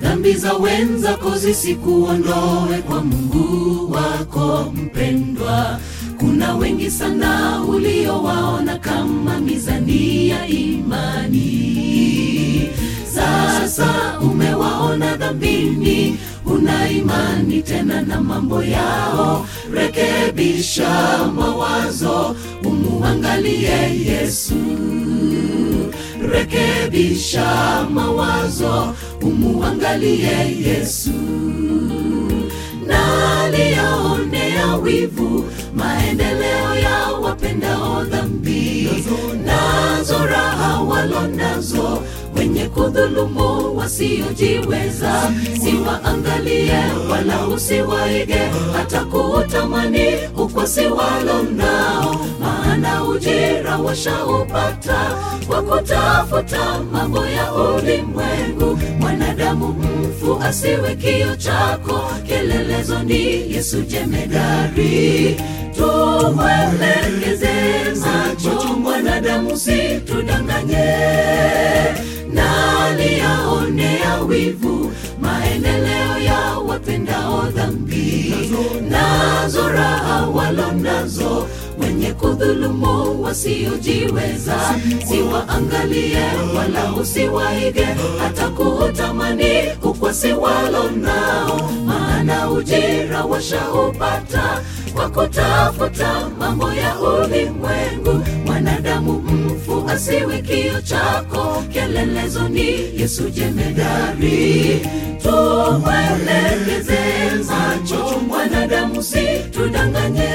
dhambi za wenzako zisikuondoe kwa Mungu wako mpendwa. Kuna wengi sana uliowaona kama mizani ya imani, sasa umewaona dhambini, una imani tena na mambo yao. Rekebisha mawazo, umuangalie Yesu rekebisha mawazo, umuangalie Yesu. Na aliyaonea wivu maendeleo ya wapendao dhambi, nazo raha walo nazo wenye kudhulumu wasiojiweza, siwaangalie wala usiwaige, hata kuutamani ukwasi walo nao, maana ujira washaupata kwa kutafuta mambo ya ulimwengu. Mwanadamu mfu asiwe kio chako, kielelezo ni Yesu jemedari. Tumwelekeze macho mwanadamu, situdanganye na aliyaonea wivu maendeleo ya wapendao dhambi, nazo raha walo nazo wenye kudhulumu wasiojiweza, siwaangalie wala usiwaige, hata kuutamani ukwasi walo nao, maana ujira washaupata kwa kutafuta mambo ya ulimwengu. Mwanadamu mfu asiwe kio chako, kielelezo ni Yesu jemedari. Tumwelekeze macho mwanadamu, situdanganye.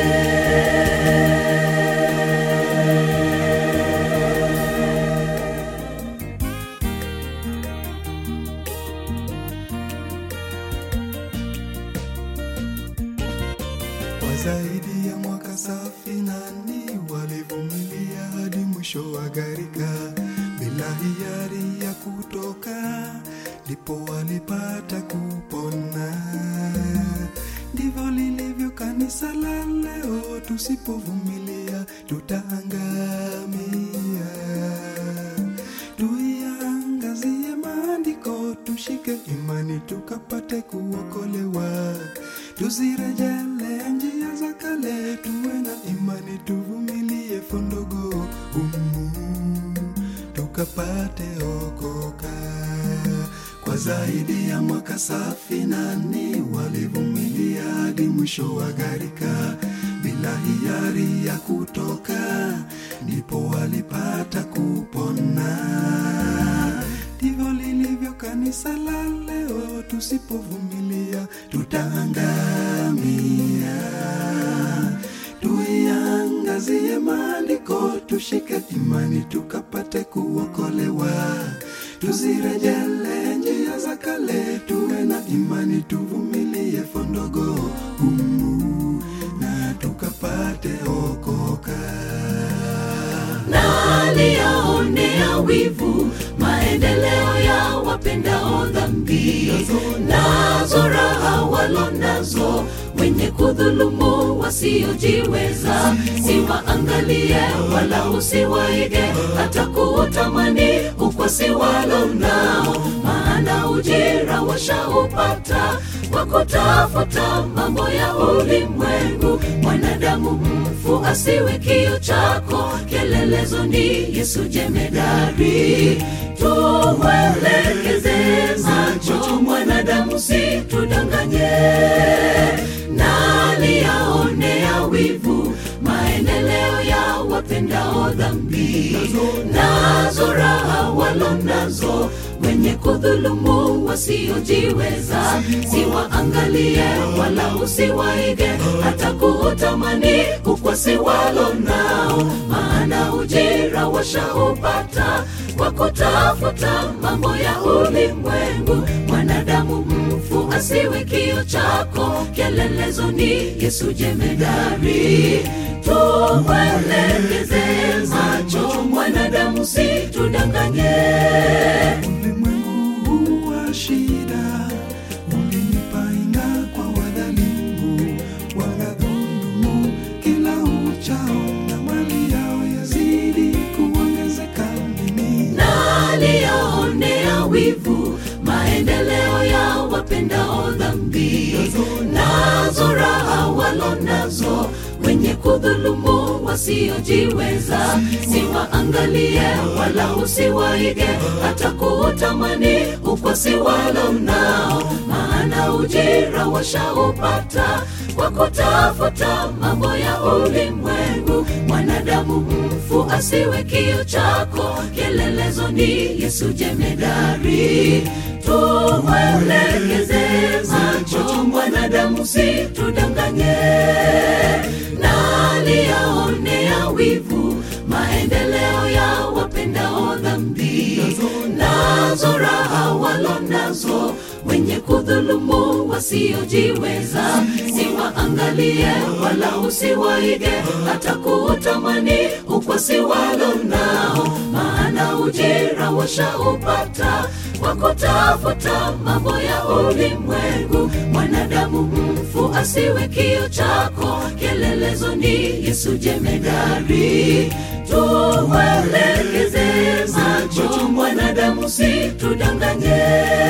Kwa zaidi ya mwaka safinani walivumilia hadi mwisho wa gharika bila hiari ya kutoka, ndipo walipata kupona. Ndivyo lilivyo kanisa la leo, tusipovumilia tutaangamia. Tuiangazie maandiko, tushike imani tukapate kuokolewa. Tuzirejelee njia za kale, tuwe na imani, tuvumilie fondogo humu tukapate okoka. Kwa zaidi ya mwaka safinani walivumilia hadi mwisho wa gharika bila hiari ya kutoka, ndipo walipata kupona. Ndivyo lilivyo kanisa la leo, tusipovumilia tutaangamia. Tuiangazie maandiko, tushike imani, tukapate kuokolewa. Tuzirejelee njia za kale, tuwe na imani, tuvumilie fondogo humu na tukapate okoka. na aliyaonea wivu maendeleo ya wapendao dhambi, nazo raha walo nazo wenye kudhulumu wasiojiweza, siwaangalie wala usiwaige, hata kuutamani ukwasi walo nao, maana ujira washaupata kwa kutafuta mambo ya ulimwengu. Mwanadamu mfu asiwe kio chako, kielelezo ni Yesu jemedari. Tumwelekeze macho mwanadamu, situdanganye na aliyaonea wivu maendeleo ya wapendao dhambi, nazo raha walo nazo wenye kudhulumu wasiojiweza, siwaangalie wala usiwaige, hata kuutamani ukwasi walo nao, maana ujira washaupata kwa kutafuta mambo ya ulimwengu. Mwanadamu mfu asiwe kio chako, kielelezo ni Yesu jemedari. Tumwelekeze macho mwanadamu, situdanganye. Ulimwengu huu wa shida ulinipainga kwa wadhalimu, wanadhulumu kila uchao, na mali yao yazidi kuongezeka mimi na aliyaonea wivu maendeleo ya wasiojiweza siwaangalie wala usiwaige hata kuutamani ukwasi walo nao maana ujira washaupata kwa kutafuta mambo ya ulimwengu mwanadamu mfu asiwe kio chako kielelezo ni yesu jemedari tumwelekeze macho mwanadamu si tudanganye nani yaonea wivu maendeleo ya wapendao dhambi nazo raha walo nazo wenye kudhulumu wasiojiweza siwaangalie wala usiwaige hata kuutamani ukwasi walo nao maana ujira washaupata kwa kutafuta mambo ya ulimwengu mwanadamu mfu asiwe kio chako kielelezo ni yesu jemedari tumwelekeze macho mwanadamu si tudanganye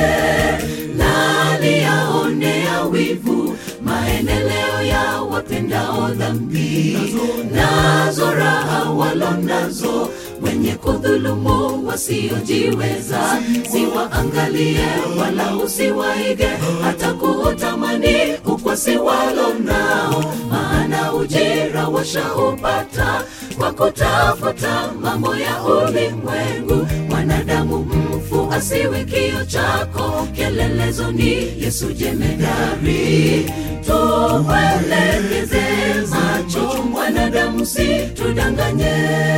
nani yaonea wivu maendeleo ya wapendao dhambi nazo raha walo nazo wenye kudhulumu wasiojiweza siwaangalie wala usiwaige hata kuutamani ukwasi walo nao maana ujira washaupata kwa kutafuta mambo ya ulimwengu mwanadamu mfu asiwe kio chako kielelezo ni yesu jemedari tumwelekeze macho mwanadamu si tudanganye